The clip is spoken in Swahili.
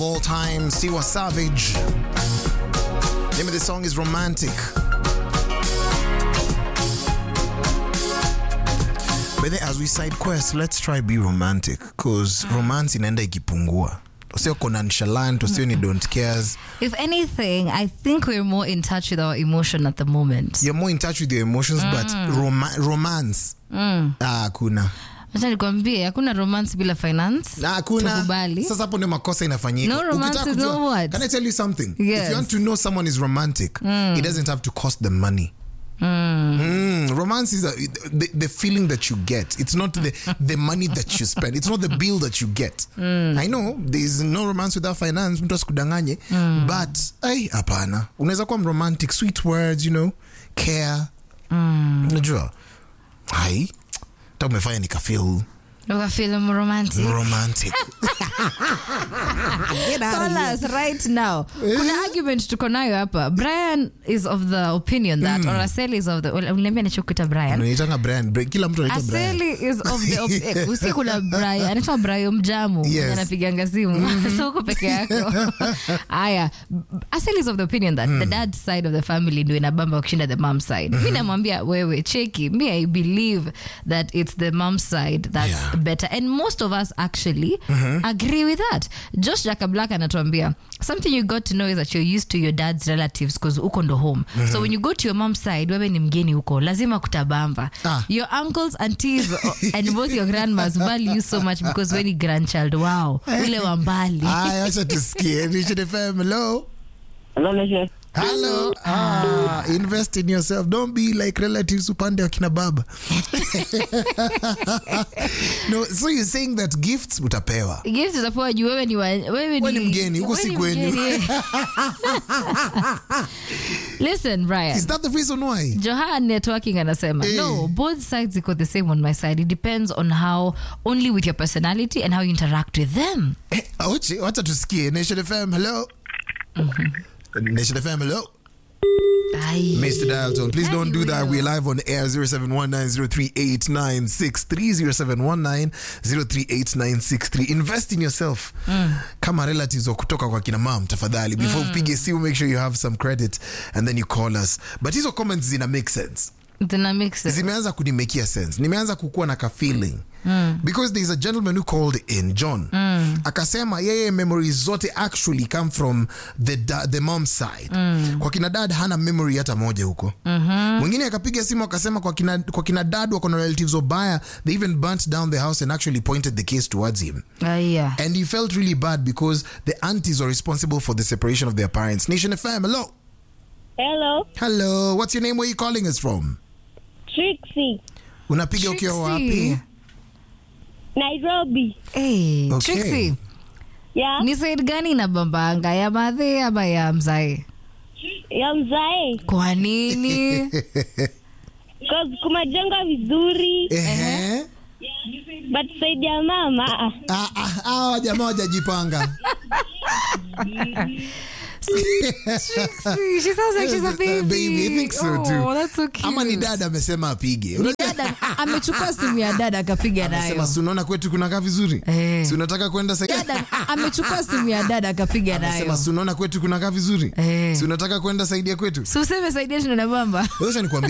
all time, Siwa Savage. Name of the song is Romantic. But then as we side quest, let's try be romantic because romance inaenda ikipungua. Usio nonchalant, usio ni don't cares. If anything, I think we're more in touch with our emotion at the moment. You're more in touch with your emotions, but roma- romance ah, hakuna. Acha nikwambie hakuna romance bila finance. Na hakuna. Tukubali. Sasa hapo ndio makosa inafanyika. No romance Ukitaka is kujua- no what? Can I tell you something? If Yes. you want to know someone is romantic, it doesn't have to cost them money. Mm, romance is a, the, the feeling that you get. It's not the, the money that you spend. It's not the bill that you get. I know there is no romance without finance. Mtu asikudanganye. But ai hapana. Unaweza kuwa romantic, sweet words, you know, care. Unajua? Hai. Hata umefanya nikafeel Ukafeel romantic. romantic. Get out of Call here. us right now. Kuna argument tuko nayo hapa. Brian is of the opinion that or Aseli is of the uliniambia nichokuita Brian. Unaitanga Brian. Bra- Kila mtu anaitwa Brian. Aseli is of the op- eh, usi kuna Brian anaitwa Brian Mjamu Yes. mwenye anapiganga simu so uko peke yako haya Aseli is of the opinion that the dad side of the family ndio inabamba wakishinda the mom side mi namwambia wewe cheki me I believe that it's the mom side that's Yeah. better and most of us actually agree with that Josh Jaka Black anatuambia something you got to know is that you're used to your dad's relatives because uko ndo home so when you go to your mom's side wewe ni mgeni huko lazima kutabamba Ah. your uncles aunties and both your grandmas value you so much because when you grandchild wow ule wa mbali Aya, acha tusikie. Nation FM, hello. Hello, Nisha. Hello. Ah, invest in yourself. Don't be like relatives upande wakina baba. no, so you're saying that gifts utapewa. gifts utapewa juu wewe ni wa- wewe Wewe ni mgeni, huko wewe si ni kwenyu. mgeni. listen Brian Is that the reason why? Johan networking anasema Eh. no both sides iko the same on my side it depends on how only with your personality and how you interact with them Eh, Ochi, wacha tusikie. Nation FM, hello. Nation FM, hello. Ai. Mr. Dial tone. Please don't do that. We're live on air 0719038963 0719038963. Invest in yourself. Kama relatives wa kutoka kwa kina mam tafadhali. Before upige simu make sure you have some credit and then you call us. But hizo comments zina make sense. Zina make sense. zimeanza kunimekia sense nimeanza kukuwa na ka feeling because there is a gentleman who called in john akasema yeye memories zote actually come from the, da, the mom side kwa kina dad hana memory hata moja huko mwingine akapiga simu akasema kwa kina, kwa kina dad wako na relatives obaya they even burnt down the house and actually pointed the case towards him Aya. and he felt really bad because the aunties were responsible for the separation of their parents nation fm hello Hello, hello what's your name where you calling us from Trixie. unapiga ukiwa Trixie. wapi Nairobi. Hey, Okay. Trixie, Yeah, ni side gani inabambanga ya madhe ama ya mzae ya mzae. kwa nini Cause kumejenga vizuri, Ehe. but saidi ya mama. ah, Ah, ah, hawa jamaa wajajipanga Trixie, she sounds like she's a baby. Baby, I think so oh, too. that's so cute. ama ni dada amesema apige Dada amechukua simu ya dada akapiga amesema nayo si unaona kwetu kunakaa vizuri Eh. si unataka kwenda sa- dada amechukua simu ya dada akapiga amesema nayo si unaona kwetu kunakaa vizuri Eh. si unataka kwenda saidia kwetu si useme saidia tunanabamba Sasa nikwambie